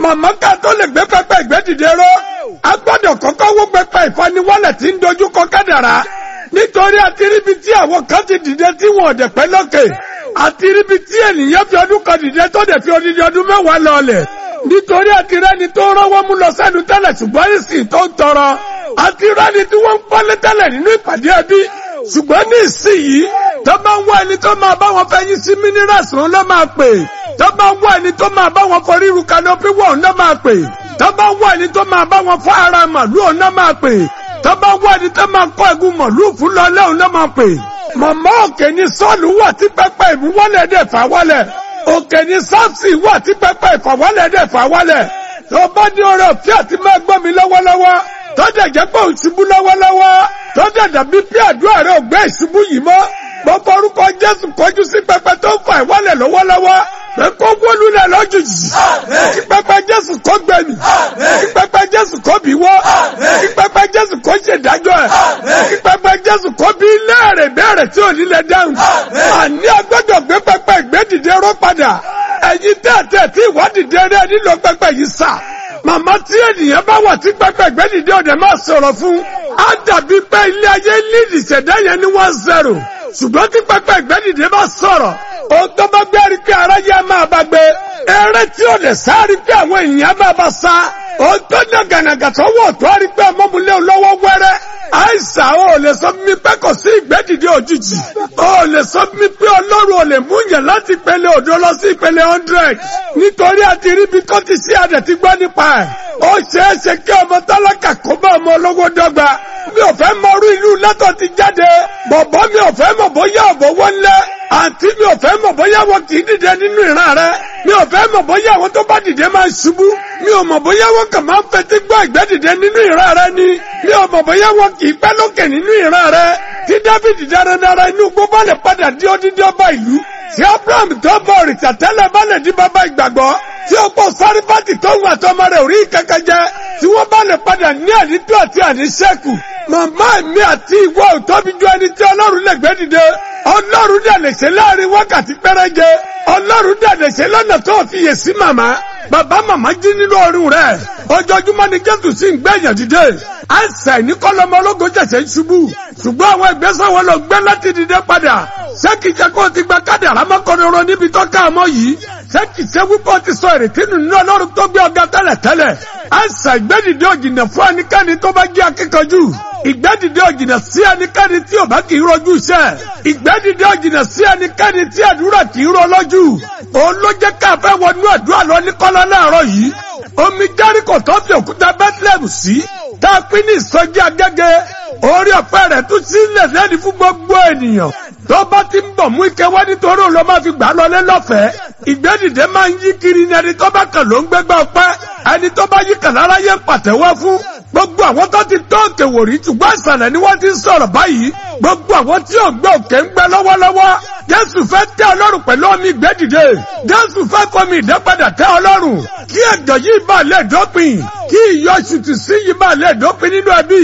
màmá ká tó lè gbé pẹpẹ ìgbẹ́dìde ró a gbọ́dọ̀ kọ́kọ́ wó pẹpẹ ìfaniwọ́lẹ̀ tí ń dojú kọ kádàrá nítorí àti ríbi tí àwọn kan ti dìde tí wọn ò dẹ̀ pẹ́ lókè àti ríbi tí ènìyàn fi ọdún kan dìde tó dẹ̀ fi odidi ọdún mẹ́wàá lọlẹ̀ nítorí àti rẹ́ni tó rọ́wọ́ mú lọ sẹ́nu tẹ́lẹ̀ ṣùgbọ́n ìsìn tó ń tọrọ àti rẹ́ni tí wọ́n ń pọ́lé tẹ́lẹ̀ nínú ìpàdé ẹbí ṣùgbọ́n ní ìsìn yìí tó bá ń wá ẹni tó máa bá wọn fẹ́ yín sí minerals òun ló máa pè tó bá ń wá ẹni tó máa bá wọn fọ ríru kanopi wọ̀ òun ló máa pè tó bá ń wá ẹni tó máa bá wọn fọ ara màlúù òun ló máa pè tó bá ń wá ẹni tó máa kọ́ ẹ̀gún màlúù fún lọ́lẹ́ òun ló máa pè màmá òkè ní sọ́ọ̀lù wà tí pẹpẹ ìmúwọ́lẹ̀ dẹ̀ fà wálẹ̀ òkè ní sáfsì wà tí pẹpẹ ìfàwọ́lẹ̀ dẹ̀ fà wálẹ̀ tó bá ní oore òfin àti máa gbọ́ mi lọ́wọ́lọ́wọ́ tó dẹ̀ jẹ́ pé òṣùbù lọ́wọ́lọ́wọ́ tó dẹ̀ dàbí pé àdúrà rẹ̀ ò gbé ìṣubú yìí mọ́ mo forúkọ Jésù kọjú sí pẹpẹ tó ń fà ìwọ́lẹ̀ lọ́wọ́lọ́wọ́ pé kó wólulẹ̀ lójijì kí pẹpẹ Jésù kó gbẹ̀mí kí pẹpẹ Jésù kó bí wọ́ kí pẹpẹ Jésù kó ṣèdájọ́ ẹ̀ kí pẹpẹ Jésù kó bí léèrè béèrè tí ò ní lè dáhùn àní agbọ́dọ̀ gbé pẹpẹ ìgbédìde ró padà ẹ̀yin tẹ́ẹ̀tẹ́ tí ìwádìí rẹ̀ nílò pẹpẹ yìí sà màmá tí ènìyàn bá wà tí pẹpẹ ìgbédìde ọ̀dẹ̀ máa sọ̀rọ̀ fún á dàbí pé ilé ayé lídìí ṣẹ̀dá yẹn ní one zero ṣùgbọ́n tí pẹpẹ ìgbẹ́dìde bá sọ̀rọ̀ ohun tó bá gbé rí pé aráyé á máa bá gbé eré tí ò lè sá rí pé àwọn èèyàn máa bá sá ohun tó dá gànàgà tó wọ̀ tó rí pé ọmọbìnrin olówó wẹ́rẹ́ àìsàn ò lè sọ mi pé kò sí ìgbẹ́dìde òjijì ò lè sọ mi pé ọlọ́run ò lè mú yẹn láti ìpele òdo lọ sí ìpele hundred nítorí àti ríbi tó ti sí àdẹ̀ ti gbọ́ nípa ẹ̀ ó ṣeé ṣe kí ọmọ tálákà kó bá ọmọ olówó dọ́gba mi ò fẹ́ mọ orí ìlú lẹ́tọ̀ ti jáde bọ̀bọ̀ mi ò fẹ́ mọ̀ bóyá ọ̀bọ̀ wọlé àǹtí mi ò fẹ́ mọ̀ bóyá wọn kì í dìde nínú ìran rẹ mi ò fẹ́ mọ̀ bóyá àwọn tó bá dìde máa ṣubú mi ò mọ̀ bóyá wọn kàn máa ń fetí gbọ́ ìgbẹ́ dìde nínú ìran rẹ ni mi ò mọ̀ bóyá wọn kì í pẹ́ lókè nínú ìran rẹ tí Dáfídì dáradára inú gbogbo lè padà di odidi ọba ìlú tí Abraham tó bọ̀ òrìṣà tẹ́lẹ̀ bá lè di bàbá ìgbàgbọ́ tí ó pọ̀ sárífàtì tó ń àtọmọ rẹ̀ orí kankan jẹ tí wọ́n bá lè padà ní àdító àti àníṣẹ́kù màmá mi àti ìwọ ò tóbi ju ẹni tí ọlọ́run lè gbé dìde ọlọ́run dẹ̀ lè ṣe láàrin wákàtí pẹ́rẹ́jẹ ọlọ́run dẹ̀ lè ṣe lọ́nà tó fi yè sí màmá bàbá màmá jí nínú ọrùn rẹ̀ ojoojúmọ́ ni jésù sì ń gbẹ̀yàn dìde àìsàn ní kọ́lọ́mọ ológun jẹ̀sẹ̀ ń ṣubú ṣùgbọ́n àwọn ìgbésẹ̀ wọn lọ gbé láti dìde padà ṣé kìí ṣe kó o ti gba káàdì àrámọ́kọ́rọ́rọ́ níbi tó ká ọmọ yìí ṣé kìí ṣe wípé o ti sọ ìrètí nù nínú ọlọ́run tó gbé ọgá tẹ́lẹ̀ tẹ́lẹ̀ àìsàn ìgbẹ́dìde òjìnà fún ẹnikẹ́ni tó bá jẹ́ akíkanjú ìgbẹ́dìde òjìnà sí ẹnikẹ́ni tí ò bá kì í rojú iṣẹ́ ìgbẹ́dìde òjìnà sí ẹnikẹ́ni tí àdúrà kì í ro lójú òun ló jẹ́ ká fẹ́ wọnú àdúrà lọ ní kọ́lá láàárọ̀ yìí omi jẹ́ríkò tó fi òkúta bethlehem sí tá a pín ní ìsọjí agẹ́gẹ́ orí ọ̀pẹ rẹ̀ tún sílẹ̀ lẹ́ni fún gbogbo ènìyàn tó bá ti ń bọ̀ mú ike wá nítorí òun ló máa fi gbà lọlé lọ́fẹ̀ẹ́ ìgbẹ́dìde máa ń yí kiri ní ẹni tó bá kàn ló ń gbégbá ọpẹ́ ẹni tó bá yí kàn lára yẹn pàtẹ́wọ́ fún gbogbo àwọn tó ti tó òkè wò rí ṣùgbọ́n ìsàlẹ̀ ni wọ́n ti ń sọ̀rọ̀ báyìí gbogbo àwọn tí ò gbé òkè ń gbẹ lọ́wọ́lọ́wọ́ jésù fẹ́ tẹ́ ọlọ́run pẹ̀lú omi ìgbẹ́dìde jésù fẹ́ fọmi ìdẹ́padà tẹ́ ọlọ́run kí ẹ̀jọ̀ yìí bá lè dópin kí ìyọ̀ṣùtù sí yìí bá lè dópin nínú ẹbí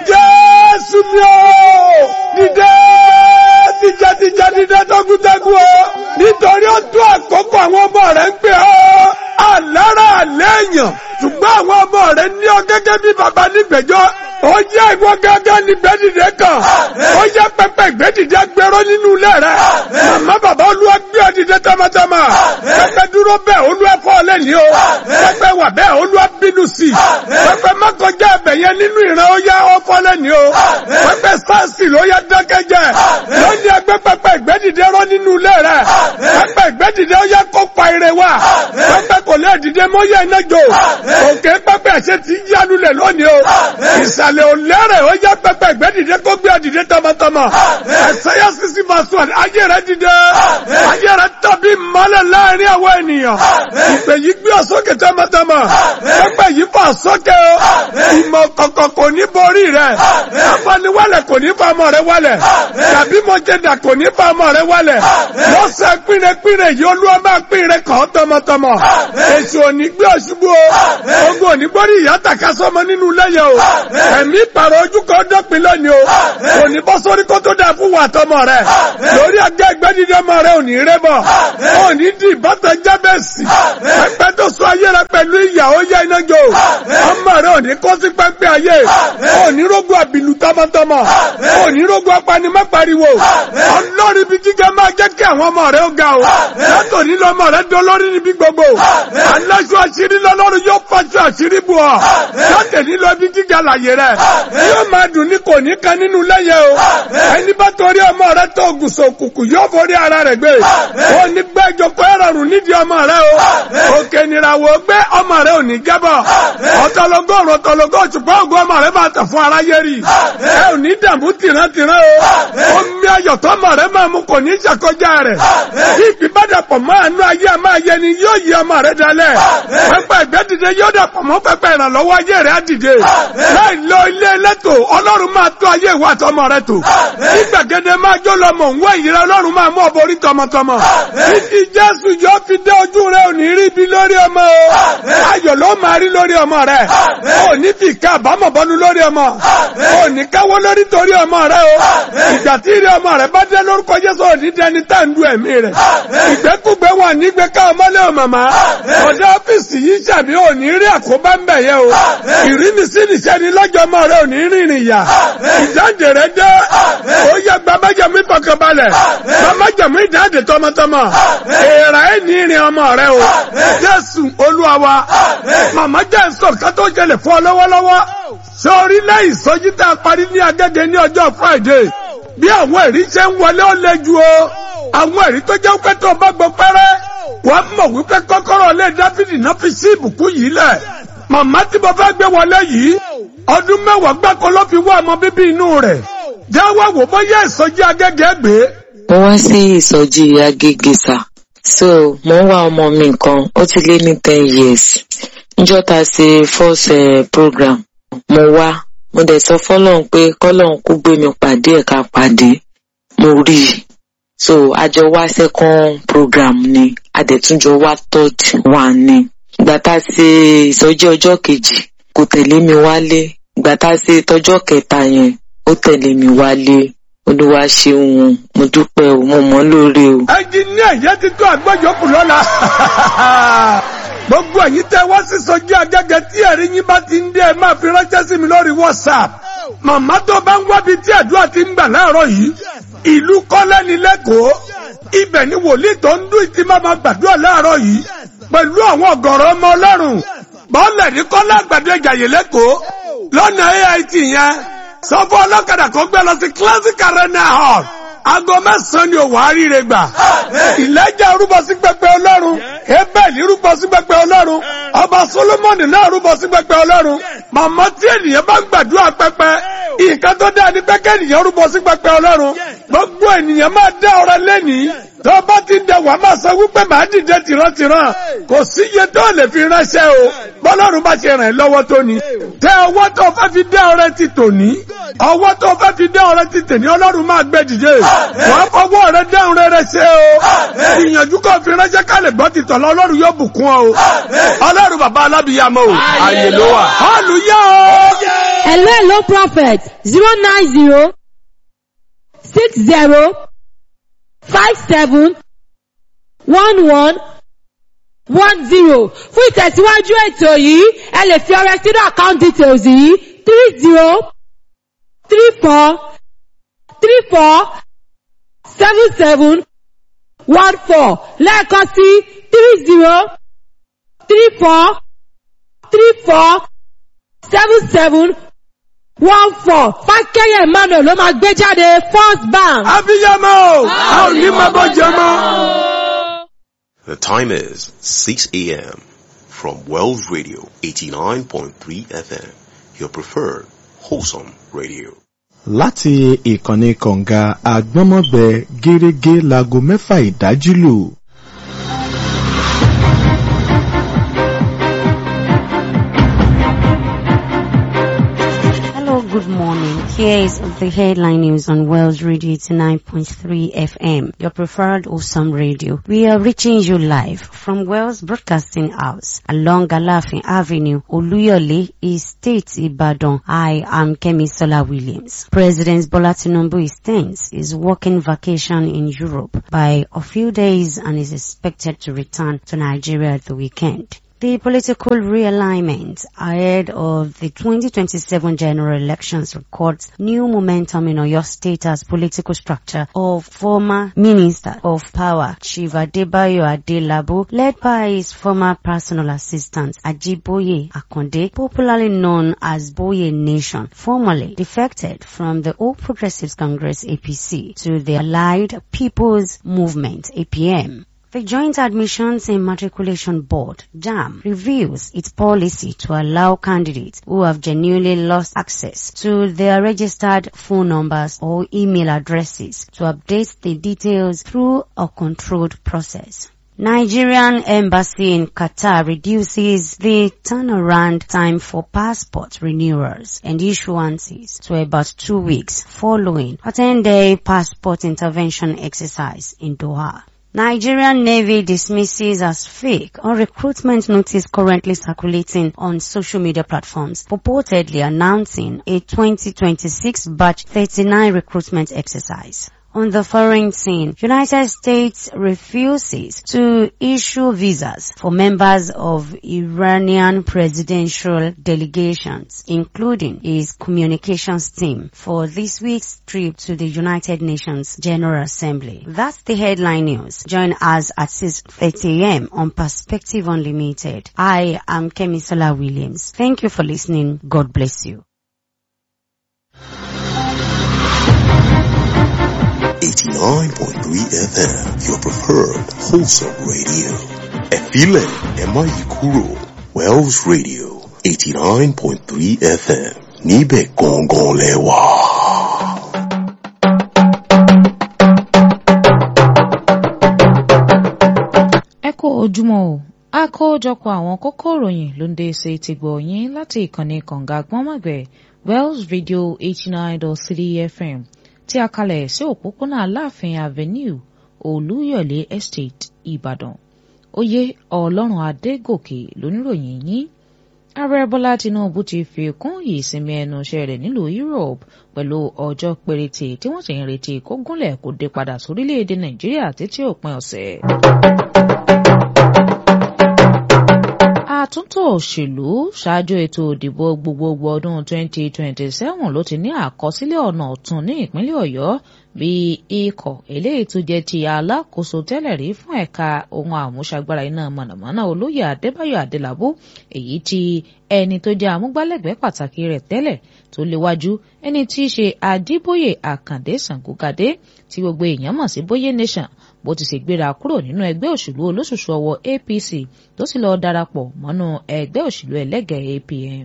jésù mi ò dìde dìde dìde dìde tọ́gútẹ́gú o nítorí ó tó àkókò àwọn ọmọ rẹ̀ ń pè ọ́ àlára àlẹ́yàn ṣùgbọ́n àwọn ọmọ rẹ̀ ní ọ gẹ́gẹ́ bí baba nígbẹ̀jọ́ ó jẹ́ ìwọ gángan ní gbẹ́dìde kan ó jẹ́ pẹpẹ ìgbẹ́dìde gbẹrọ nínú ilé rẹ̀ màmá bàbá olúwa gbé ọ dìde tamatama pẹpẹ dúró bẹ́ẹ̀ olúwa fọ́ ọ lẹ́ni o pẹpẹ wà bẹ́ẹ̀ olúwa bínú sí i pẹpẹ mọ́kànjá ẹbẹ̀ yẹn nínú ìran ó yá ọ fọ́ lẹ́ni o pẹpẹ sáàsì ló yá dákẹ́jẹ́ lónìí ẹgbẹ́ pẹpẹ ìgbẹ́dìde rọ nínú ilé rẹ̀ pẹpẹ ìgbẹ́dìde ó yá kó pa ire wa pẹpẹ kò lè dìde mọ́ yẹ iná jò òkè pẹpẹ ẹ̀ṣẹ̀ ti yánu lẹ̀ lónìí o ìsàlẹ̀ ò lẹ́rẹ̀ ó yá pẹpẹ ìgbẹ́dìde kó gbé ọdìde tọmọtọmọ ẹ̀sẹ̀ yẹ sisi máa sùn ayé rẹ̀ dìde ayé rẹ̀ tàbí mọ́lẹ̀ láàrin àwọn ènìyàn ìpè yìí gbé ọ sókè tọmọtọmọ pẹpẹ yìí fà sókè o ìmọ̀ kọ̀kọ̀ kò ní borí rẹ̀ afaniwálẹ̀ kò ní fa ọmọ rẹ̀ wálẹ̀ tàbí mọ̀jẹ̀dà kò ní fa ọmọ rẹ̀ wálẹ̀ lọ́sẹ̀ pínrẹ́pínrẹ́ yìí olúwa máa pín rẹ̀ kàn tọmọtọmọ èṣù òní gbé ọ̀ṣubú o ogun òní gbórí ìyá tàka sọmọ nínú lẹ́yìn o ẹ̀mí ìpàrọ̀ ojú kan dọ́pin lónìí o òní bọ́ sórí kó tó dáa fún wa tọmọ rẹ lórí ọgá ẹgbẹ́ dídí ọmọ rẹ òní rẹ bọ̀ òní di ìbátan jábẹ́sì pẹpẹ tó sọ ayé rẹ pẹ̀lú ìyàwó yẹ iná jò ọmọ rẹ òní kó sí pẹ́pẹ́ ayé òní rógun àbìlú tọmọtọmọ òní rógun apanimọ́pariwo ọlọ́rin ibi gíga máa jẹ́ kí àwọn ọmọ rẹ ó ga o látòní lọ́mọ rẹ dolórí níbi gbogbo aláṣọ àṣírí lọ́lọ́run yóò fàṣọ àṣírí bù ọ́ látòní lọ ibi gíga láyé rẹ yóò máa dùn ní kò ní kan nínú lẹ́yẹ o ẹni bá torí ọmọ rẹ tó gùsọ̀ òkùnkùn yóò forí ara rẹ gbé ó ní gbẹ́jọ kó ẹ̀rọ̀rùn nídìí ọmọ rẹ o òkè nìràwọ̀ gbé ọmọ rẹ ò ní jábọ̀ ọ̀tọ̀lọ́gọ́rùn ọ̀tọ̀lọ́gọ́ òṣùpá ògùn ọmọ rẹ máa tàn fún aráyé rí ẹ ò ní dààmú tìrántìrán o omi ayọ̀ tọ́mọ rẹ máa mú kò ní ṣàkọjá rẹ̀ bí ìbádàpọ̀ máa nú ayé a máa yẹ ni yóò yí ọmọ rẹ dalẹ̀ pẹpẹ ẹgbẹ́ dìde yóò dàpọ̀ mọ́ pẹpẹ ìrànlọ́wọ́ ayé rẹ á dìde láì lọ ilé ẹlẹ́tò ọlọ́run máa tó ayé ìwà tọmọ rẹ tò ní gbàgede máa jó lọmọ òun ìyẹrẹ ọlọ́run máa mú ọbọ orí tọmọtọmọ títí jésù yóò fi dé ojú rẹ ò ní rí ibi lórí ọmọ o ayọ̀ ló máa rí lórí ọmọ rẹ ò ní fi ká àbámọ̀ bọ́nu lórí ọmọ ò ní káwọ́ lórí torí ọmọ rẹ o ìgbà tí ìrẹ ọmọ rẹ bá dé lórúkọ jésù ò ní dẹni tá ń du ẹ̀mí rẹ ìgbẹ́kúgbẹ́ wà nígbẹ́ ká ọmọlé o màmá ọ̀dọ́ ọ́fíìsì yìí ṣàbí ò ní rí àkóbá ń bẹ̀ yẹ o ìrínisí nìṣẹ́ ni lọ́jọ́ ọmọ rẹ ò ní rìnrìn yà ìjáde rẹ dé ó yẹ gba májàmú ìfọkànbalẹ̀ gba májàmú ìjáde tọmọtọmọ èèrà ẹ̀ ní ìrìn ọmọ rẹ o jésù olúwa wa màmá jẹ́ sọ ká tó ṣẹlẹ̀ fún ọ lọ́wọ́lọ́wọ́ sórí lẹ́yìn sọ́jí tá a parí ní agẹ́gẹ́ ní ọjọ́ friday bí àwọn ẹ̀rí ṣe ń wọlé ó le ju o àwọn ẹ̀rí tó jẹ́ pé tó bá gbọ́ pẹ́rẹ́ wọ́n mọ̀ wípé kọ́kọ́rọ́ lé dáfídì náà fi sí ìbùkún yìí lẹ̀ màmá tí mo fẹ́ gbé wọlé yìí ọdún mẹ́wàá gbáko ló fi wá ọmọ bíbí inú rẹ̀ jáwọ́ wò bóyá ìsọjí agẹ́gẹ́ gbé. mo wá sí ìsọjí agége sá so mo ń wá ọmọ mi kan ó ti lé ní ten years níjọ́ ta ṣe first uh, program mo wá mo dẹ̀ sọ fọ́lọ́run pé kọ́lọ́run kó gbé mi pàdé ẹ̀ka pàdé mo rí i so àjọ wá second program ni adẹ̀túnjọ wá third one ni ìgbà tá a ṣe ìsọjí ọjọ́ kejì kò tẹ̀lé mi wálé ìgbà tá a ṣe tọjọ́ kẹta yẹn ó tẹ̀lé mi wálé olúwa ṣeun mo dúpẹ́ o mo mọ̀ lóore o. ẹnjìníà yẹn ti tó àgbọ̀jọ́kù lọ́la gbogbo ẹ̀yin tẹ́ wá sí sọjí agẹ́gẹ́ tí ẹ̀rí yín bá ti ń dé ẹ máa fi ránṣẹ́ sí mi lórí whatsapp màmá tó bá ń wábi tí àdúrà ti ń gbà láàárọ̀ yìí ìlú kọ́lẹ́ni lẹ́kọ̀ọ́ ibẹ̀ ni wòlíì tó ń dún ìtì máa ma gbàdúrà láàárọ̀ yìí pẹ̀lú àwọn ọ̀gọ̀rọ̀ ọmọ ọlọ́run bọ́ọ̀lẹ̀ ní kọ́lá àgbàdo ìjàyè lẹ́kọ̀ọ́ lọ́nà ait yẹn sọ fún ọlọ́kadà kó gbé lọ sí classic arena hall aago mẹ́sàn-án ni òwò àríire gbà ìlẹ́jà rúbọ sí pẹpẹ ọlọ́run ebẹ́ẹ̀lì rúbọ sí pẹpẹ ọlọ́run ọba solomoni náà rúbọ sí pẹpẹ ọlọ́run màmá tí ènìyàn bá ń gbàdúrà pẹpẹ nǹkan tó dáa ní pẹ́kẹ́ ènìyàn rúbọ sí pẹpẹ ọlọ́run gbogbo ènìyàn máa dá ọrẹ lẹ́nìí tó bá ti dẹ wàá máa sọ wípé màá dìde tìrantìran kò sí iye tó lè fi ránṣẹ́ o bọ́lọ́run bá ṣe ràn ẹ́ lọ́wọ́ tó ni tẹ ọwọ́ tó fẹ́ fi dá ọrẹ ti tòní ọwọ́ tó fẹ́ fi dá ọrẹ ti tèní ọlọ́run máa gbé dìde wàá fọwọ́ rẹ dáhùn rere ṣe o ìyànjú kò fi ránṣẹ́ ká lè gbọ́ ti tọ̀lọ́ ọlọ́run yóò bùkún ọ o ọlọ́run bàbá alábìyàmọ́ o àyè ló wà hallelujah o. hello hello prophet zero nine zero six zero five seven one one one zero fún ìtẹ̀síwájú ètò yìí ẹ lè fi ọrẹ sínú account details yìí three zero three four three four seven seven one four lẹ́ẹ̀kan sí three zero three four three four seven seven one four fákẹ́yẹ̀ emmanuel ló máa gbé jáde first bank. abiyamọ o a ò ní máa bọ́ jẹ mọ́. The time is 6 a.m. from Wells Radio 89.3 FM, your preferred wholesome radio. láti ìkànnì kọ̀ǹga àgbọ́nmọ́gbẹ gẹ́rẹ́gẹ́ láago mẹ́fà ìdájí lù. Hello, good good morning. Here is the headline news on Wells Radio 89.3 FM, your preferred awesome radio. We are reaching you live from Wells Broadcasting House along Galafin Avenue, Oluyole, Estate, Ibadan. I am Kemi Sola Williams. President Bola Tinubu extends his working vacation in Europe by a few days and is expected to return to Nigeria at the weekend. The political realignment ahead of the 2027 general elections records new momentum in Oyo State as political structure of former Minister of Power Chief Adebayo Adelabu, led by his former personal assistant Ajiboye Akonde, popularly known as Boye Nation, formerly defected from the All Progressives Congress APC to the Allied People's Movement APM. The Joint Admissions and Matriculation Board, JAM, reviews its policy to allow candidates who have genuinely lost access to their registered phone numbers or email addresses to update the details through a controlled process. Nigerian embassy in Qatar reduces the turnaround time for passport renewals and issuances to about two weeks following a 10-day passport intervention exercise in Doha. Nigerian Navy dismisses as fake a recruitment notice currently circulating on social media platforms, purportedly announcing a 2026 batch 39 recruitment exercise. On the foreign scene, United States refuses to issue visas for members of Iranian presidential delegations, including its communications team, for this week's trip to the United Nations General Assembly. That's the headline news. Join us at 6.30 a.m. on Perspective Unlimited. I am Kemisola Williams. Thank you for listening. God bless you. 89.3 FM, your preferred wholesome radio. Efile Emayikuro, Wells Radio, 89.3 FM, Nibe Gongon Lewa. ẹ kú ojúmọ́ o àkójọpọ̀ àwọn kókó ìròyìn ló ń dé ṣe ti gbọ̀ yín láti ìkànnì kànga gbọ́nmọ̀gbẹ̀ wells radio eighty nine dot three fm tí a kalẹ̀ sí òpópónà aláàfin avenue olúyọ̀lé estate ìbàdàn oyè ọlọ́run adégòkè lóníròyìn yín ààrẹ bọ́lá tinubu ti fi kún ìsinmi ẹnu iṣẹ́ rẹ̀ nílùú europe pẹ̀lú ọjọ́ péréte tí wọ́n sì ń retí kó gúnlẹ̀ kó dé padà sórílẹ̀-èdè nàìjíríà títí òpin ọ̀sẹ̀. àtúntò òṣèlú ṣáájú ètò ìdìbò gbogbogbò ọdún 2027 ló ti ní àkọsílẹ̀ ọ̀nà ọ̀tun ní ìpínlẹ̀ ọ̀yọ́ bí ikọ̀ eléyìí tó jẹ́ ti alákòóso tẹ́lẹ̀ rí fún ẹ̀ka ohun àmúṣagbára iná mọ̀nàmọ́ná olóyè adébáyọ̀ adélábù èyí tí ẹni tó jẹ́ amúgbálẹ́gbẹ̀ẹ́ pàtàkì rẹ̀ tẹ́lẹ̀ tó léwájú ẹni tí í ṣe adébóyè àkàndé sàngógadé tí gbogbo èèyàn mọ̀ sí bóyé nation bó ti ṣe gbéra kúrò nínú ẹgbẹ́ òṣèlú olóṣùṣù ọwọ́ apc tó sì lọ darapọ̀ mọ́nú ẹgbẹ́ òṣèlú ẹlẹ́gẹ̀ẹ́ apm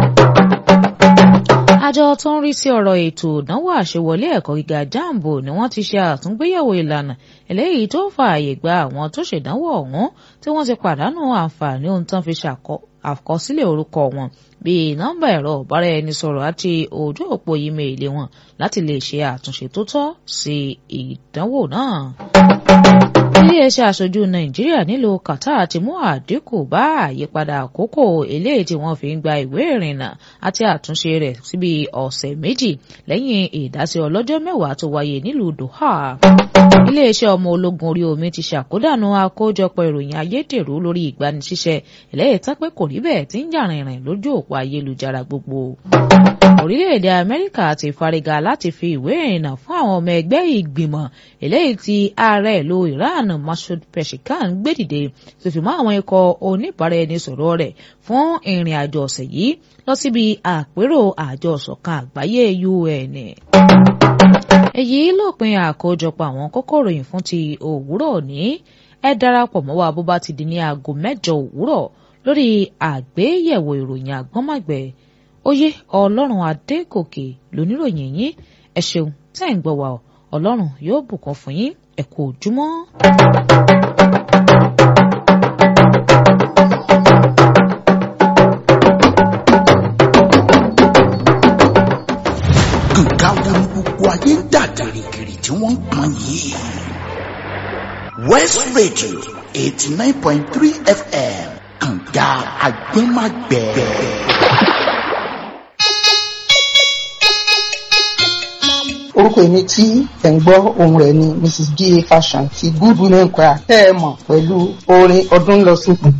àjọ tó ń rí sí ọ̀rọ̀ ètò ìdánwò àṣewọlé ẹ̀kọ́ gíga jambo ni wọ́n ti ṣe àtúngbéyẹ̀wò ìlànà eléyìí tó fààyè gba àwọn tó ṣèdánwò ọ̀hún tí wọ́n ti pàdánù àǹfààní ohun tán fi ṣàkọ àkọsílẹ̀ orúkọ wọn bíi nọ́mbà ẹ̀rọ ìbáraẹnisọ̀rọ̀ àti ojú òpó ímeèlì wọn láti lè ṣe àtúnṣe tó tọ́ sí ìdánwò náà iléeṣẹ́ aṣojú nàìjíríà nílùú qatar ti mú àdínkù bá àyípadà àkókò eléyìí tí wọ́n fi ń gba ìwé ìrìnnà àti àtúnṣe rẹ̀ síbi ọ̀sẹ̀ méjì lẹ́yìn ìdásí ọlọ́jọ́ mẹ́wàá tó wáyé nílùú doha. iléeṣẹ́ ọmọ ológun orí omi ti ṣàkódànù àkójọpọ̀ ìròyìn ayédèrú lórí ìgbanisíṣẹ́ eléyìí tán pé kò rí bẹ́ẹ̀ tí ń jà rìnrìn lójú òpó ayélujára gbogbo orílẹ̀-èdè amẹ́ríkà ti fariga láti fi ìwé ìrìnnà fún àwọn ọmọ ẹgbẹ́ ìgbìmọ̀ eléyìí tí ààrẹ ìlú iran masoud peshkan gbé dìde tó fi mọ́ àwọn ikọ̀ oníbàárà-ẹni-sọ̀rọ̀ rẹ̀ fún ìrìn àjò ọ̀sẹ̀ yìí lọ síbi àpérò àjọ ìṣọ̀kan àgbáyé un. èyí lópin àkójọpọ̀ àwọn kókó ìròyìn fún ti òwúrọ̀ òní ẹ darapọ̀ mọ́ wa bó bá ti di ní aago mẹ́jọ òwúrọ̀ lórí àgbéyẹ̀wò ìròyìn àgbọ́nmọ̀gbẹ́ oyè ọlọ́run adégòkè lóníròyìn yín ẹ ṣeun tẹ́ ẹ̀ ń gbọ́ wa ọ ọlọ́run yóò bùkún fún yín ẹ kú ojúmọ́. ayé ń dà gìrìgìrì tí wọ́n ń pọn yìí. west radio eighty nine point three fm kànga agbẹ́magbẹ́. orúkọ èmi tí ẹ̀ ń gbọ́ ohun rẹ̀ ni mrs ga fashion ti good women choir tẹ́ ẹ mọ̀ pẹ̀lú orin ọdún lọ sókun.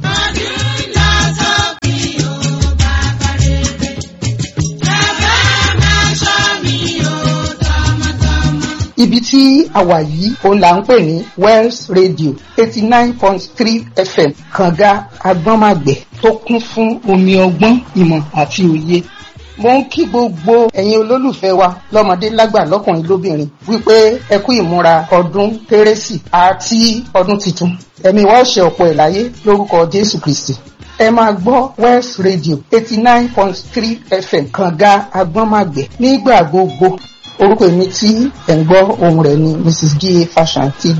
ibi tí a wà yìí òun là ń pè ní wells radio eighty nine point three fm kànga agbọ́nmàgbẹ̀ tó kún fún omi ọgbọ́n ìmọ̀ àti òye mo ń kí gbogbo ẹ̀yin olólùfẹ́ wa lọ́mọdé lágbà lọ́kùnrin lóbìnrin wípé ẹ kú ìmúra ọdún kérésì àti ọdún tuntun ẹ̀mí wa ó ṣe ọ̀pọ̀ ẹ̀ láyé lórúkọ jésù kristi ẹ máa gbọ́ west radio eighty nine point three fm kànga agbọ́nmàgbẹ̀ nígbà gbogbo orúkọ èmi tí ẹ̀ ń gbọ́ ohun rẹ̀ ni mrs ga fashion ti